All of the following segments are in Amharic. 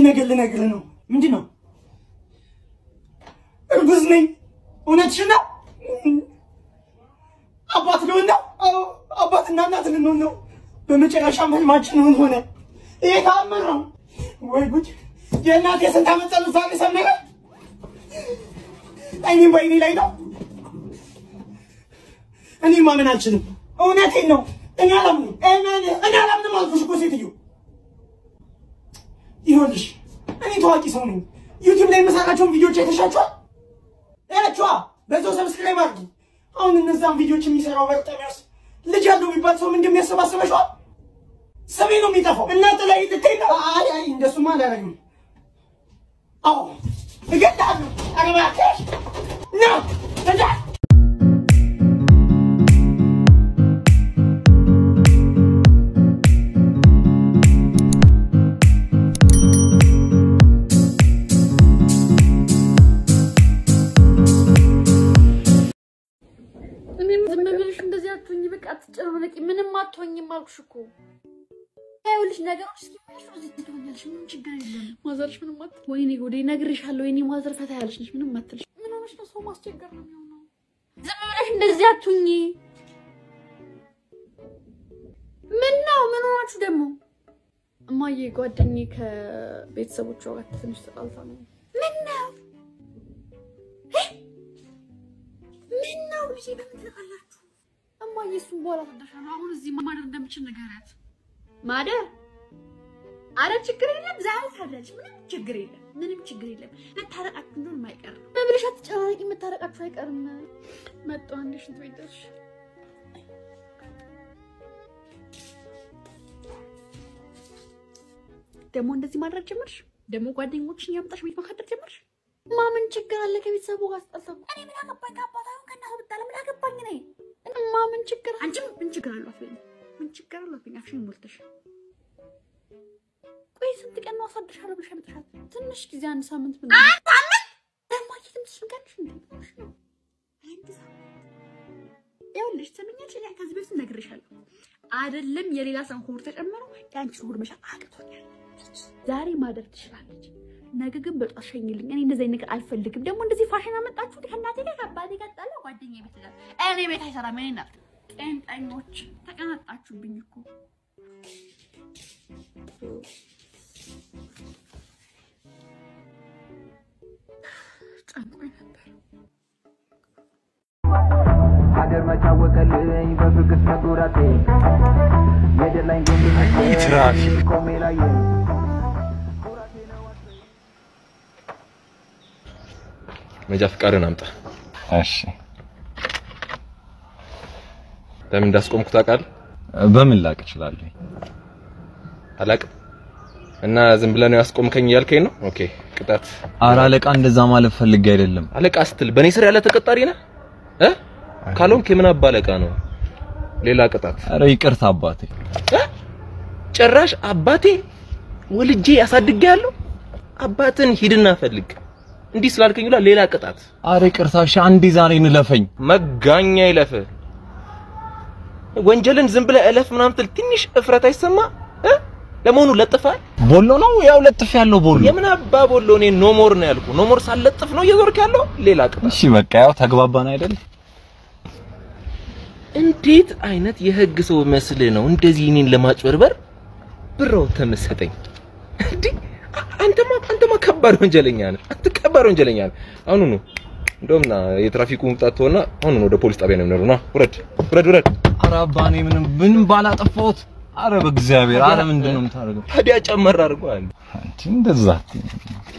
ነገር ልነግርህ ነው። ምንድን ነው? እርጉዝ ነኝ። እውነትሽን ነው? አባት ልሆን ነው? አዎ፣ አባትና እናት ልንሆን ነው። በመጨረሻም ህልማችን እውን ሆነ። ይሄ ተአምር ነው ወይ ጉድ! የእናቴ የስንት ዓመት ጸሎት ዛሬ ሰመረ። እኔም በይኔ ላይ ነው። እኔ ማመን አልችልም። እውነቴን ነው። እኔ አላምንም። እኔ አላምንም አልኩሽ እኮ ሴትዮ። ይኸውልሽ እኔ ታዋቂ ሰው ነኝ። ዩቲዩብ ላይ የምሰራቸውን ቪዲዮዎች አይተሻቸዋል? ያቸዋ በዛው ሰብስክራይብ አድርጊ። አሁን እነዛን ቪዲዮዎች የሚሰራው በርጠሚያስ ልጅ ያለው የሚባል ሰው ምን እንደሚያሰባስበሸዋል? ስሜ ነው የሚጠፋው። እናንተ ላይ ልትሄድ ነው? አይ አይ እንደሱማ አላደርግም። አዎ እገድልሃለሁ። ኧረ እባክሽ ነው እንዳ እኔም ዝም ብለሽ እንደዚህ አትሆኝ፣ በቃ አትጨናነቂ። ምንም አትሆኝም አልኩሽ እኮ። ይኸውልሽ ነገሮች እስኪመለሱ እዚህ ትሆኛለሽ። ምንም ችግር የለም። ማዘርሽ ምንም አት ወይኔ ጉዴ፣ እነግርሻለሁ። የኔ ማዘር ፈታ ያለች ነች። ምንም አትልሽ። ምን ሆነሽ ነው? ሰው ማስቸገር ነው የሚሆነው። ዝም ብለሽ እንደዚህ አትሁኝ። ምን ነው? ምን ሆናችሁ ደግሞ? እማዬ ጓደኛዬ ከቤተሰቦቿ ጋር ትንሽ ተጣልታ ነው። ምን ነው? ምን ነው ልጄ? በምን ትልካላችሁ? እማዬ እሱን በኋላ ታደርሻለሁ። አሁን እዚህ ማደር እንደምችል ንገሪያት። ማደር? አረ ችግር የለም ዛሬ ታድራለች። ምንም ችግር የለም። ምንም ችግር የለም። መታረቃችሁ እንደሆነ አይቀርም። መብለሽ አትጨናነቂ። መታረቃችሁ አይቀርም። መጣሁ አንዴ ሽንት ቤት ደርሼ ደግሞ እንደዚህ ማድረግ ጀመርሽ? ደግሞ ጓደኞችን እያመጣሽ ቤት ማካደር ጀመርሽ? ማምን ችግር አለ? ከቤተሰቡ ጋር ስጠልታ እኔ ምን አገባኝ? ከአባት አይሆን ከእናቱ ብጣለ ምን አገባኝ? እኔ ማምን ችግር አንቺም ምን ችግር አለው? አትበይኝ። ምን ችግር አለው? አትበይኝ። አፍሽን ሞልተሽ ቆይ ስንት ቀን ነው አሳድርሻለሁ ብለሽ ያመጣሻት? ትንሽ ጊዜ አንድ ሳምንት ምን ደግሞ ትምትሽ ንቀንሽ እንዴሽ ነው አንድ ሳምንት ይኸውልሽ ትምኛለሽ። እኔ ከዚህ በፊት ነግሬሻለሁ አይደለም የሌላ ሰው ሆድ ተጨምሮ የአንቺን ሆድ መሻል አቅቶኛል። ዛሬ ማደር ትችላለች፣ ነገ ግን በጧት ሸኝልኝ። እኔ እንደዚህ አይነት ነገር አልፈልግም። ደግሞ እንደዚህ ፋሽን አመጣችሁ ከእናቴ ጋር ከአባቴ ጋር ጣላ ጓደኛ ቤት ጋር እኔ ቤት አይሰራም። እኔ ናት ጤንጠኞች ተቀናጣችሁብኝ እኮ ጨንቆኝ ነበር። ሀገር መቻወቀልኝ በፍቅር መጡራቴ የደላኝ ትራፊክ ቆሜ ላይ መጃ ፍቃድን አምጣ። እሺ ለምን እንዳስቆምኩ ታውቃለህ? በምን ላቅ እችላለሁ? አላውቅም። እና ዝም ብለህ ነው ያስቆምከኝ እያልከኝ ነው? ኦኬ ቅጣት። ኧረ አለቃ እንደዛ ማለት ፈልጌ አይደለም። አለቃ ስትል በእኔ ስር ያለ ተቀጣሪ ነህ እ ካልሆንክ የምን አባ አለቃ ነው? ሌላ ቅጣት። ኧረ ይቅርታ አባቴ። እ? ጭራሽ አባቴ ወልጄ ያሳድጌ ያለው አባትን ሂድና ፈልግ እንዲህ ስላልከኝ ሁላ ሌላ ቅጣት። ኧረ ይቅርታ እሺ፣ አንዴ ዛሬ እንለፈኝ። መጋኛ ይለፍ። ወንጀልን ዝም ብለህ እለፍ ምናምን ትል ትንሽ እፍረት አይሰማ እ? ለመሆኑ ለጥፋል? ቦሎ ነው ያው ለጥፍ ያለው ቦሎ። የምን አባ ቦሎ? እኔ ኖሞር ነው ያልኩ። ኖሞር ሳለጥፍ ነው እየዞርክ ያለው። ሌላ ቅጣት። እሺ በቃ ያው ተግባባን አይደል? እንዴት አይነት የህግ ሰው መስልህ ነው እንደዚህ እኔን ለማጭበርበር ብረው ተመሰጠኝ? እንዴ አንተማ አንተማ ከባድ ወንጀለኛ ነህ። አንተ ከባድ ወንጀለኛ ነህ። አሁኑ ነው እንደውም ና የትራፊኩ መምጣት ሆና አሁኑ ነው ወደ ፖሊስ ጣቢያ ነው የምንሄደው። ና ውረድ፣ ውረድ፣ ውረድ። ኧረ አባ እኔ ምንም ምንም ባላጠፋሁት። ኧረ በእግዚአብሔር ኧረ ምንድን ነው የምታደርገው? ታዲያ ጨመር አድርገዋል። አንቺ እንደዛ አትይኝ።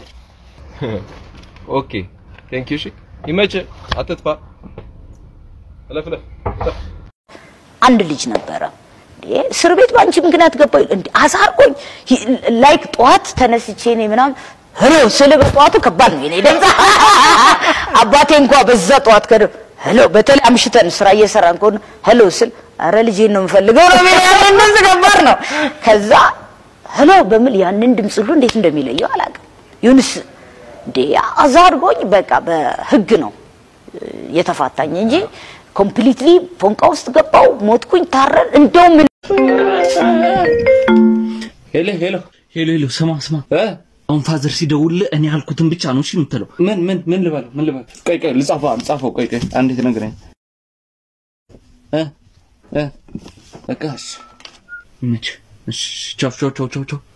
ኦኬ ቴንክ ዩ። እሺ ይመችህ፣ አትጥፋ። እለፍ፣ እለፍ፣ እለፍ። አንድ ልጅ ነበረ እንዴ እስር ቤት በአንቺ ምክንያት ገባሁ እንዴ አሳርጎኝ ላይክ ጠዋት ተነስቼ እኔ ምናምን ሄሎ ስል በጠዋቱ ከባድ ነው የኔ ድምፅ አባቴ እንኳ በዛ ጠዋት ከደ ሄሎ በተለይ አምሽተን ስራ እየሰራን ከሆነ ሄሎ ስል አረ ልጄን ነው የምፈልገው ነው የሚለው ያንን ድምፅ ከባድ ነው ከዛ ሄሎ በምል ያንን ድምፅ ሁሉ እንዴት እንደሚለየው አላውቅም ይሁንስ እንዴ አዛርጎኝ በቃ በህግ ነው የተፋታኝ እንጂ ኮምፕሊትሊ ፎንቃ ውስጥ ገባው ሞትኩኝ ታረን እንደውም ሄሎ ሄሎ ሄሎ ሄሎ፣ ስማ ስማ፣ እ አሁን ፋዘር ሲደውልልህ እኔ ያልኩትን ብቻ ነው እሺ የምትለው። ምን ምን ምን ልበለው ምን ልበለው? ቆይ ቆይ ልጻፈው ልጻፈው። ቆይ ቆይ አንዴ ትነግረኝ እ እ በቃ እሺ መች እሺ ቻው ቻው ቻው ቻው ቻው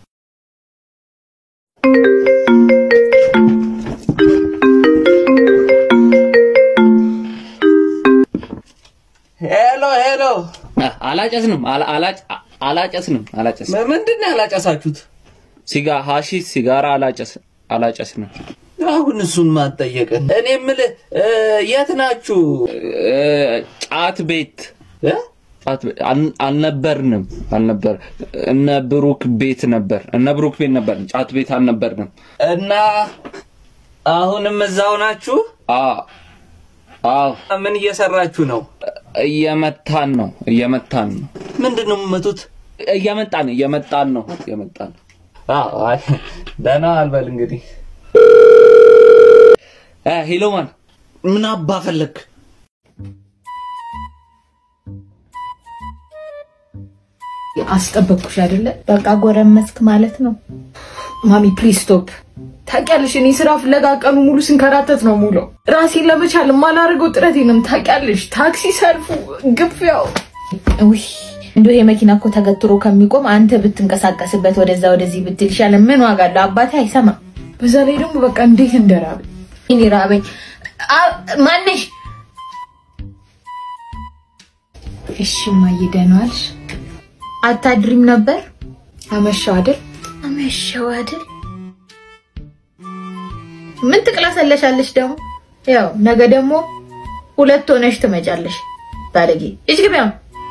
ሄሎ ሄሎ አላጨስንም አላ- አላጭ- አላጨስንም አላጨስንም ምንድን ነው ያላጨሳችሁት ሲጋ ሀሺሽ ሲጋራ አላጨስ አላጨስንም አሁን እሱን ማጠየቅን እኔ የምልህ እ፣ የት ናችሁ እ፣ ጫት ቤት እ? ጫት ቤት አል- አልነበርንም አልነበር እነ ብሩክ ቤት ነበር እነ ብሩክ ቤት ነበር ጫት ቤት አልነበርንም እና አሁንም እዛው ናችሁ አዎ አዎ ምን እየሰራችሁ ነው? እየመታን ነው እየመታን ነው። ምንድን ነው የምመቱት? እየመጣን እየመጣን ነው እየመጣን ነው። አዎ አይ ደህና አልበል እንግዲህ። እ ሂሎማን ምን አባ ፈለክ? አስጠበቅኩሽ አይደለ? በቃ ጎረመስክ ማለት ነው። ማሚ ፕሊዝ ስቶፕ። ታውቂያለሽ፣ እኔ ስራ ፍለጋ ቀኑ ሙሉ ስንከራተት ነው ሙሉ ራሴን ለመቻል የማላደርገው ጥረት የለም። ታውቂያለሽ፣ ታክሲ ሰልፉ፣ ግፊያው። ውይ እንደው ይሄ መኪና እኮ ተገትሮ ከሚቆም አንተ ብትንቀሳቀስበት ወደዛ ወደዚህ ብትል ይሻላል። ምን ዋጋ አለው? አባቴ አይሰማም። በዛ ላይ ደግሞ በቃ እንዴት እንደራበኝ እኔ ራበኝ። አ- ማነሽ? እሺ እማዬ ደህና ዋልሽ? አታድሪም ነበር? አመሻው አይደል? አመሻው አይደል? ምን ትቅላሰለሻለሽ ደግሞ? ያው ነገ ደግሞ ሁለት ሆነሽ ትመጫለሽ። ባለጌ እጅ ግቢያው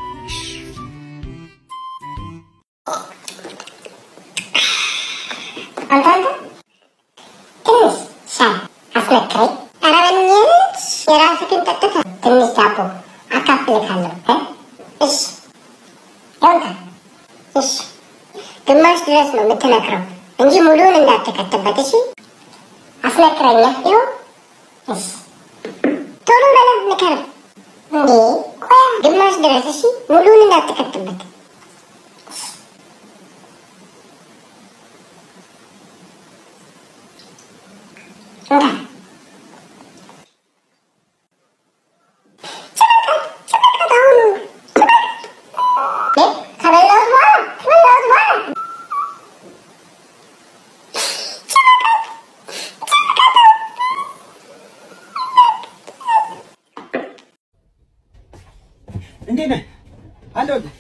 አንተ አንተ ትንሽ ሻይ አስመክረኝ። ኧረ በእናትሽ የራስህን ጠጥተህ ትንሽ ዳቦ አካፍልካለሁ እ እሺ ይኸውልህ፣ እሺ ግማሽ ድረስ ነው የምትነክረው እንጂ ሙሉውን እንዳትከትበት። እሺ አስመክረኛ። ይኸው እሺ ቶሎ በለው ንከረው። እንዴ ቆያ ግማሽ ድረስ እሺ፣ ሙሉውን እንዳትከትበት። እንካ ከበላሁት በኋላ ከበላሁት በኋላ እንዴት ነህ? አለሁልህ።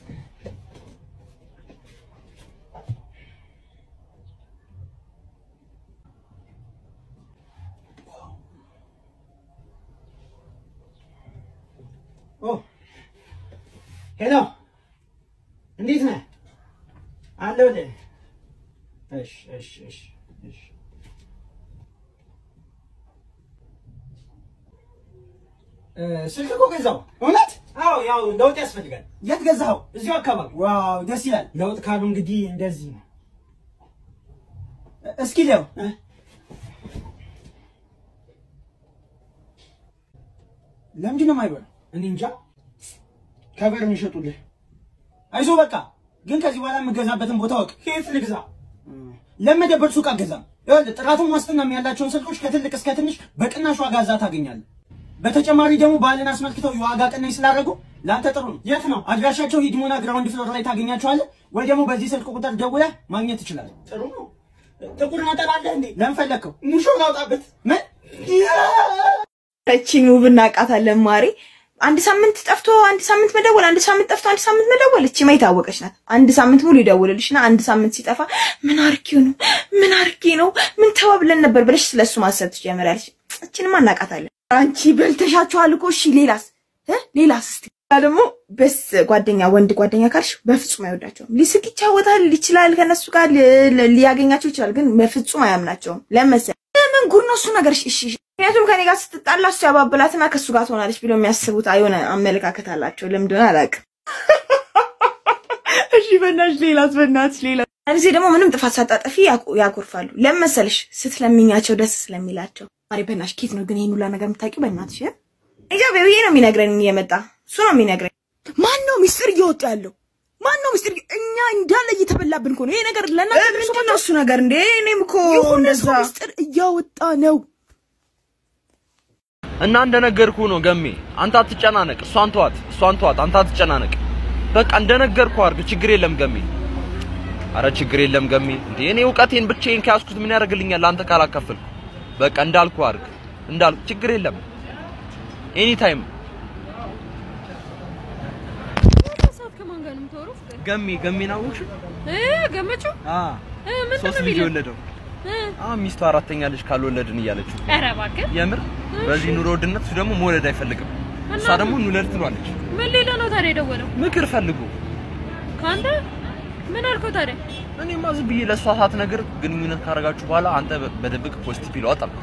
ኦ ሄሎ፣ እንዴት ነህ? አለሁልህ። እሺ እሺ እሺ እሺ እ፣ ስልክ እኮ ገዛው። እውነት? አዎ፣ ያው ለውጥ ያስፈልጋል። የት ገዛኸው? እዚሁ አካባቢ። ዋው ደስ ይላል። ለውጥ ካሉ እንግዲህ እንደዚህ ነው። እ፣ እስኪ ሊያው እ? ለምንድን ነው የማይበላው? እኔ እንጃ። ከበር የሚሸጡልህ አይዞህ በቃ። ግን ከዚህ በኋላ የምገዛበትን ቦታ ወቅ። ከየት ልግዛ? ለመደበር ሱቅ አገዛም። ይኸውልህ ጥራቱን ዋስትናም ያላቸውን ስልኮች ከትልቅ እስከ ትንሽ በቅናሽ ዋጋ እዛ ታገኛለህ። በተጨማሪ ደግሞ በዓልን አስመልክተው የዋጋ ቅናሽ ስላደረጉ ለአንተ ጥሩ ነው። የት ነው አድራሻቸው? ሂድሞና ግራውንድ ፍሎር ላይ ታገኛቸዋለህ፣ ወይ ደግሞ በዚህ ስልክ ቁጥር ደውለህ ማግኘት ትችላለህ። ጥሩ ነው። ጥቁር ነጠላ አለህ እንዴ? ለምን ፈለግከው? ሙሾ ላውጣበት? ምን እቺን ውብ እናውቃታለን ማሬ። አንድ ሳምንት ጠፍቶ አንድ ሳምንት መደወል፣ አንድ ሳምንት ጠፍቶ አንድ ሳምንት መደወል። እቺ ማ የታወቀች ናት። አንድ ሳምንት ሙሉ ይደውልልሽና አንድ ሳምንት ሲጠፋ ምን አርጌው ነው ምን አርጌ ነው ምን ተባብለን ነበር ብለሽ ስለሱ ማሰብ ትጀምሪያለሽ። እቺንማ እናውቃታለን። አንቺ በልተሻቸዋል እኮ እሺ፣ ሌላስ እ ሌላስ እስቲ ደግሞ በስ ጓደኛ ወንድ ጓደኛ ካልሽ በፍጹም አይወዳቸውም። ሊስቅ ይጫወታል ይችላል፣ ከነሱ ጋር ሊ- ሊያገኛቸው ይችላል፣ ግን በፍጹም አያምናቸውም። ለመሰል ምን ጉድ ነው እሱ ነገር? እሺ እሺ። ምክንያቱም ከኔ ጋር ስትጣላ እሱ ያባብላትና ከእሱ ጋር ትሆናለች ብሎ የሚያስቡት የሆነ አመለካከት አላቸው። ለምንድን አላውቅም። እሺ በእናትሽ ሌላስ? በእናትሽ ሌላ ጊዜ ደግሞ ምንም ጥፋት ሳታጠፊ ያኮ- ያኮርፋሉ። ለምን መሰለሽ? ስትለምኛቸው ደስ ስለሚላቸው። ማሪ በእናትሽ ኬት ነው ግን ይሄን ሁላ ነገር የምታውቂው? በእናትሽ እንጃ ቤቢዬ ነው የሚነግረኝ እየመጣ እሱ ነው የሚነግረኝ። ማን ነው ሚስጥር እየወጡ ያለው? ማን ነው ምስጢር? እኛ እንዳለ እየተበላብን እኮ ነው ይሄ ነገር። ለእናንተ ምንድን ነው እሱ ነገር እንዴ? እኔም እኮ እንደዛ ምስጢር እያወጣ ነው። እና እንደነገርኩ ነው ገሜ፣ አንተ አትጨናነቅ። እሷን ተዋት፣ እሷን ተዋት፣ አንተ አትጨናነቅ። በቃ እንደነገርኩ አድርግ። ችግር የለም ገሜ። አረ ችግር የለም ገሜ። እንዴ እኔ እውቀቴን ብቻዬን ከያዝኩት ምን ያደርግልኛል? አንተ ካላካፈልኩ። በቃ እንዳልኩ አድርግ፣ እንዳልኩ ችግር የለም። ኤኒ ታይም ሰዓት ከማን ጋር ነው የምታወራው? ፍቅር ገሜ ገሜን አወቅሽ? እ ገመችው አ እ ምንድን ሶስት ነው ልጅ የሚለው? የወለደው እ አ ሚስቱ አራተኛ ልጅ ካልወለድን እያለችው ኧረ እባክህ የምር በዚህ ኑሮ ውድነት እሱ ደግሞ መውለድ አይፈልግም። እሷ ደግሞ እንውለድ ትሏለች። ምን ሌላ ነው ታዲያ የደወለው? ምክር ፈልጉ። ከአንተ ምን አልከው ታዲያ? እኔማ ዝም ብዬ ለእሷ ሳትነግር ግንኙነት ካደረጋችሁ በኋላ አንተ በ- በድብቅ ፖዚቲቭ ይለዋል አልኩት።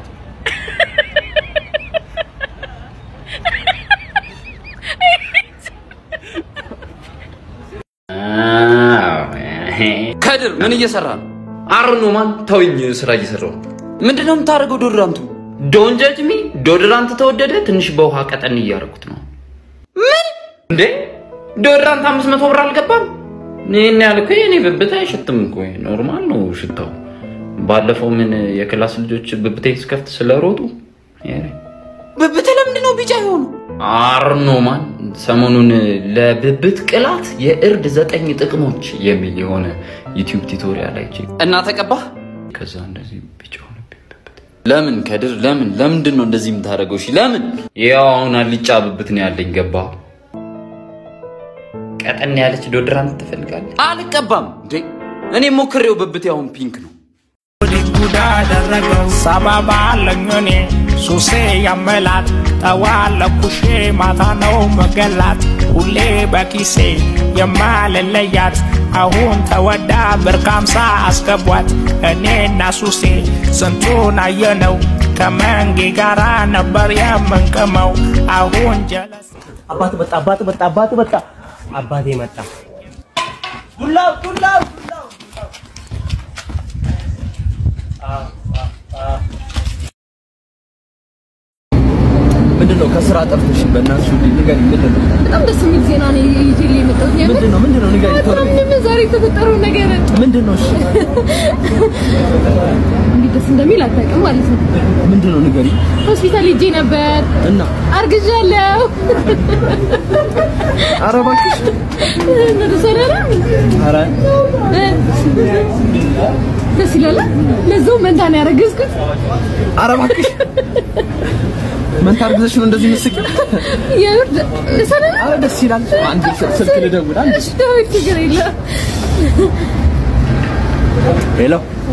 ከድር ምን እየሰራ ነው? አርኖ ማን ተውኝ፣ ስራ እየሰራው ነው። ምንድነው የምታደርገው? ዶድራንቱ ዶን ጀጅ ሚ ዶድራንት ተወደደ። ትንሽ በውሃ ቀጠን እያደረኩት ነው። ምን እንዴ ዶድራንት አምስት መቶ ብር አልገባም? ይህን ያህል እኮ የኔ ብብት አይሸትም እኮ ኖርማል ነው ሽታው። ባለፈው ምን የክላስ ልጆች ብብቴ ስከፍት ስለሮጡ ብብት ለምንድን ነው ቢጫ የሆኑ? አርኖማን ሰሞኑን ለብብት ቅላት የእርድ ዘጠኝ ጥቅሞች የሚል የሆነ ዩቲዩብ ቱቶሪያል አይቼ እና ተቀባህ። ከዛ እንደዚህ ቢጫ ሆነብኝ ብብት። ለምን ከድር ለምን ለምንድን ነው እንደዚህ የምታደርገው? እሺ ለምን? ያው አሁን አልጫ ብብት ነው ያለኝ። ገባ ቀጠን ያለች ዶድራንት ትፈልጋለህ? አልቀባም እንዴ እኔ ሞክሬው ብብቴ አሁን ፒንክ ነው። ጉዳ አደረገው ሰበብ አለኝ እኔ ሱሴ ያመላት ጠዋለኩሼ ማታ ነው መገላት ሁሌ በኪሴ የማልለያት አሁን ተወዳ ብር ከአምሳ አስገቧት እኔና ሱሴ ስንቱን አየነው ከመንጌ ጋራ ነበር የምንቅመው አሁን ጀለስ አባት መጣ፣ አባት መጣ፣ አባት መጣ፣ አባቴ መጣ። ዱላው ዱላው ዱላው ምንድን ነው ከስራ ጠርተሽ? በእናትሽ ውዴ ንገሪኝ፣ ምንድን ነው? በጣም ደስ የሚል ዜና ነው ይዤልህ የመጣሁት። የምር ምንድን ነው? ምንድን ነው? ንገሪኝ ቶሎ። ምንም ዛሬ የተፈጠረው ነገር ምንድን ነው? እሺ እንዴት ደስ እንደሚል አታውቅም ማለት ነው። ምንድን ነው? ንገሪኝ ሆስፒታል ሄጄ ነበር፣ እና አርግዣለሁ። ኧረ እባክሽ እና ደስ አይልም? ኧረ እ? ደስ ይላል። ለዛው መንታ ነው ያረገዝኩት። ኧረ እባክሽ መንታ አርግዘሽ ነው እንደዚህ የምትስቂው? የምር ደስ አይልም? ኧረ ደስ ይላል። አንድ ስልክ ልደውል። አንድ እሺ፣ ዳዊት ችግር የለም። ሄሎ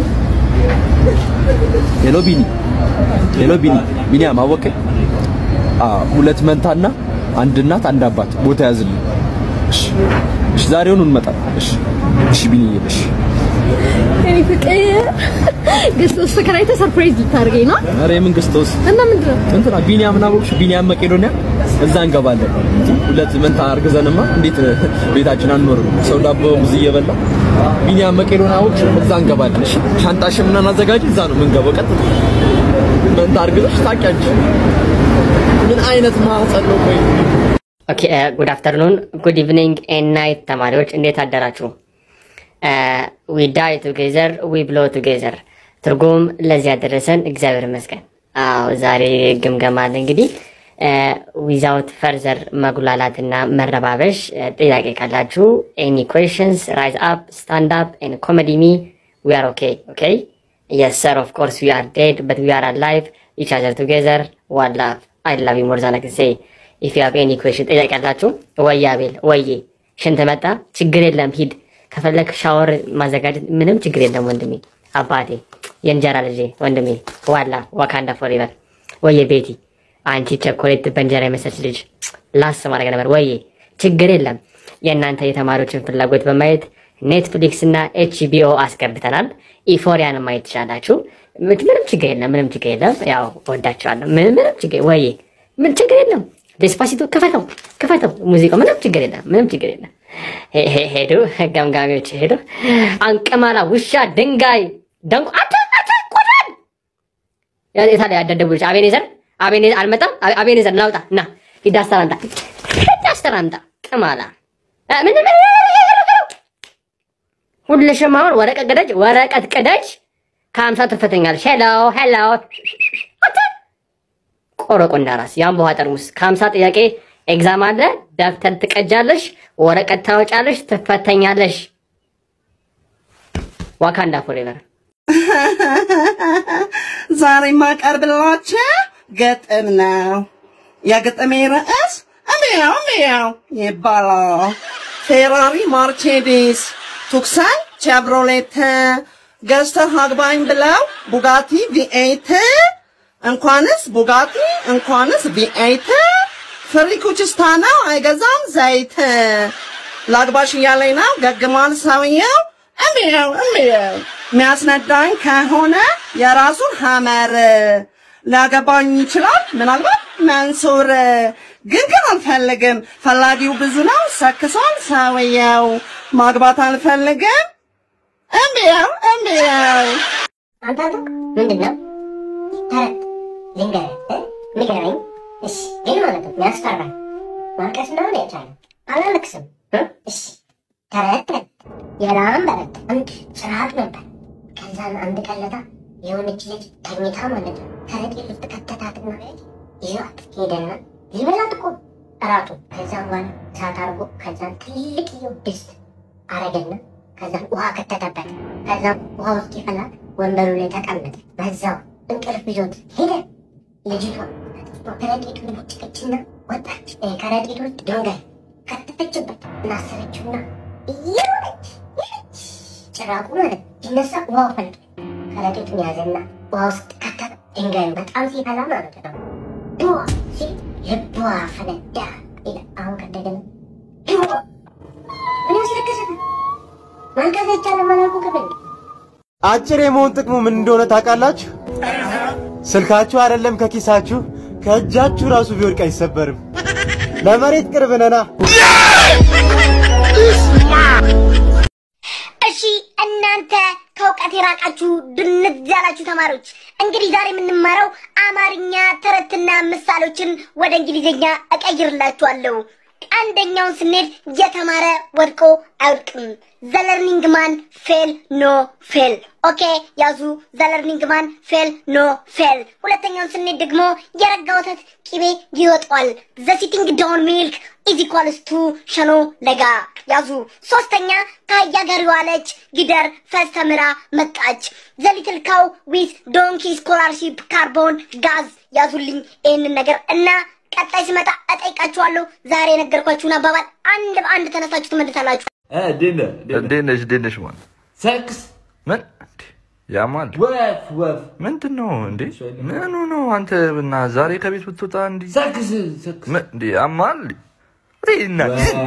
ሄሎ፣ ቢኒ ሄሎ፣ ቢኒ ቢኒያም አወቀኝ። አዎ ሁለት መንታና አንድ እናት አንድ አባት ቦታ ያዝልኝ። እሺ እሺ፣ ዛሬውኑ እንመጣለን። እሺ እሺ፣ ቢኒ እሺ። እኔ ፍቅር ገዝተህ ተከራይተህ ሰርፕራይዝ ልታደርገኝ ነው ኧረ የምን ክርስቶስ እና ምንድን ነው? እንትና ቢኒያም ናቦክሽ ቢኒያም መቄዶንያ እዛ እንገባለን። ሁለት መንታ አርግዘንማ እንዴት ቤታችን አንኖርም? ሰው ዳቦ ሙዝ እየበላ ቢኒያም መቄዶንያ አውጭ እዛ እንገባለን። እሺ ሻንጣሽን ምናምን አዘጋጅ፣ እዛ ነው የምንገባው። ቀጥታ መንታ አርግዘሽ ታውቂያለሽ። ምን አይነት ማህፀን ነው? ቆይ ኦኬ ጉድ አፍተርኑን ጉድ ኢቭኒንግ ኤንድ ናይት ተማሪዎች እንዴት አደራችሁ? ዊ ዳይ ቱጌዘር ዊ ብሎ ቱጌዘር ትርጉም ለዚህ ያደረሰን እግዚአብሔር ይመስገን። አዎ ዛሬ ግምገማ አለ እንግዲህ ዊዛውት ፈርዘር መጉላላትና መረባበሽ እ፣ ጥያቄ ካላችሁ ኤኒ ኩዌሽንስ ራይዝ አፕ ስታንድ አፕ ኤንድ ኮሜዲ ሚ ዊ አር ኦኬ ኦኬ የስ ሰር ኦፍ ኮርስ ዊ አር ዴድ በት ዊ አር አላይቭ ኢች አዘር ቱጌዘር ዋን ላቭ አይ ላቭ ዩ ሞር ዛን አይ ካን ሴይ ኢፍ ዩ ሃቭ ኤኒ ኩዌሽን ጥያቄ ያላችሁ ወይ አቤል ወዬ ሽንት መጣ ችግር የለም ሂድ ከፈለክ ሻወር ማዘጋጀት ምንም ችግር የለም ወንድሜ አባቴ የእንጀራ ልጄ ወንድሜ ዋላ ዋካንዳ ፎሬቨር ወዬ ቤቲ አንቺ ቸኮሌት በእንጀራ የመሰለች ልጅ ላስ ማድረግ ነበር ወዬ ችግር የለም የእናንተ የተማሪዎችን ፍላጎት በማየት ኔትፍሊክስ እና ኤችቢኦ አስገብተናል ኢፎሪያን ማየት ትችላላችሁ ምንም ችግር የለም ምንም ችግር የለም ያው ወዳችኋለሁ ምንም ምንም ችግር ወዬ ምን ችግር የለም ዴስፓሲቶ ክፈተው ክፈተው ሙዚቃው ምንም ችግር የለም ምንም ችግር የለም ሄ- ሄ- ሄዱ ገምጋሚዎች ሄዱ አንቀማላ ውሻ ድንጋይ ደንቆ አተ አተ ቆዳን የታለ ያደደቡ ልጅ አቤኔዘር አቤኔዘር አልመጣም አቤ- አቤኔዘር ናውጣ ና ሂድ አስተር አምጣ ሂድ አስተር አምጣ ቅማላ እ፣ ምን ምን ሁልሽም አሁን ወረቀት ቅደጅ፣ ወረቀት ቅደጅ ከሀምሳ ትፈተኛለሽ። ሄሎ ሄሎ ቆረቆ እንዳራስ የአምቦ ውሃ ጠርሙስ ከሀምሳ ጥያቄ ኤግዛም አለ። ደብተር ትቀጃለሽ፣ ወረቀት ታወጫለሽ፣ ትፈተኛለሽ። ዋካንዳ ፎሬቨር ዛሬ የማቀርብላችሁ ግጥም ነው። የግጥሜ ርዕስ እሚያው እሚያው ይባላል። ፌራሪ ማርቼዲስ፣ ቱክሰን ቼቭሮሌት ገዝተህ አግባኝ ብለው ቡጋቲ ቪኤት እንኳንስ ቡጋቲ እንኳንስ ቪኤት ፍሪኩችስታ ነው አይገዛም ዘይት ላግባሽ እያለኝ ነው ገግሟል ሰውየው እምየው እምየው የሚያስነዳኝ ከሆነ የራሱን ሀመር ሊያገባኝ ይችላል ምናልባት መንሱር ግን ግን አልፈልግም ፈላጊው ብዙ ነው ሰክሷል ሰውየው ማግባት አልፈልግም እምየው እምየው አንተ ምንድን ነው ተረት ልንገርህ ንገረኝ እሺ ግን ማለት ነው የሚያስፈራኝ ማልቀስ እንደሆነ የቻለ አላለቅስም እሺ ተረት ተረት የላም በረት አንድ ጭራቅ ነበር ከዛን አንድ ቀለታ የሆነች ልጅ ተኝታ ማለት ነው ከረጢት ውስጥ ከተታትና ይዟት ሄደና ሊበላት እኮ እራቱ ከዛም በኋላ እሳት አድርጎ ከዛን ትልቅየው ድስት አረገና ከዛም ውሃ ከተተበት ከዛም ውሃ ውስጥ ይፈላል ወንበሩ ላይ ተቀመጠ በዛው እንቅልፍ ይዞት ሄደ ልጅቷ ከረጢቱን ቦጭቀችና ወጣች ከረጢት ውስጥ ድንጋይ ከተተችበት እናሰረችውና እየሮጠች ሄደች ጭራቁ ማለት ሲነሳ ውሃው ፈልቶ ከረጢቱን ያዘና ውሃ ውስጥ ከተተ ድንጋዩ በጣም ሲፈላ ማለት ነው ድዋ ሲል ልቧ ፈነዳ ይላል አሁን ከደገና ድዋ ምን ያስለቅሳል ማልቀስ አይቻልም አላልኩ ከበል አጭር የመሆን ጥቅሙ ምን እንደሆነ ታውቃላችሁ? ስልካችሁ አይደለም ከኪሳችሁ ከእጃችሁ ራሱ ቢወድቅ አይሰበርም። ለመሬት ቅርብ ነና። እሺ እናንተ ከእውቀት የራቃችሁ ድንዝ ያላችሁ ተማሪዎች እንግዲህ ዛሬ የምንማረው አማርኛ ተረትና ምሳሌዎችን ወደ እንግሊዝኛ እቀይርላችኋለሁ። አንደኛውን ስንሄድ የተማረ ወድቆ አይወድቅም። ዘለርኒንግ ማን ፌል ኖ ፌል። ኦኬ ያዙ። ዘለርኒንግ ማን ፌል ኖ ፌል። ሁለተኛውን ስንሄድ ደግሞ የረጋ ወተት ቂቤ ይወጣዋል። ዘ ሲቲንግ ዳውን ሚልክ ኢዝ ኢኳልስ ቱ ሸኖ ለጋ ያዙ። ሶስተኛ ከአህያ ጋር የዋለች ጊደር ፈስ ተምራ መጣች። ዘ ሊትል ካው ዊዝ ዶንኪ ስኮላርሺፕ ካርቦን ጋዝ ያዙልኝ ይህንን ነገር እና ቀጣይ ስመጣ እጠይቃችኋለሁ። ዛሬ የነገርኳችሁን አባባል አንድ በአንድ ተነሳችሁ ትመልሳላችሁ። እንዴት ነሽ? እንዴት ነሽ? ማን ሰክስ ምን ያማል? ወፍ ወፍ ምንድን ነው እንዴ? ምኑ ነው አንተ? እና ዛሬ ከቤት ብትወጣ እንዲ ሰክስ ሰክስ ምን እንዴ? ያማል? እና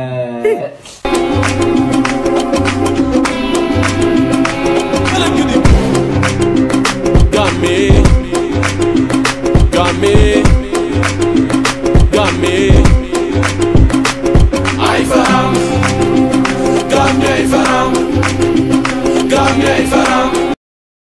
Got me, got me, got me.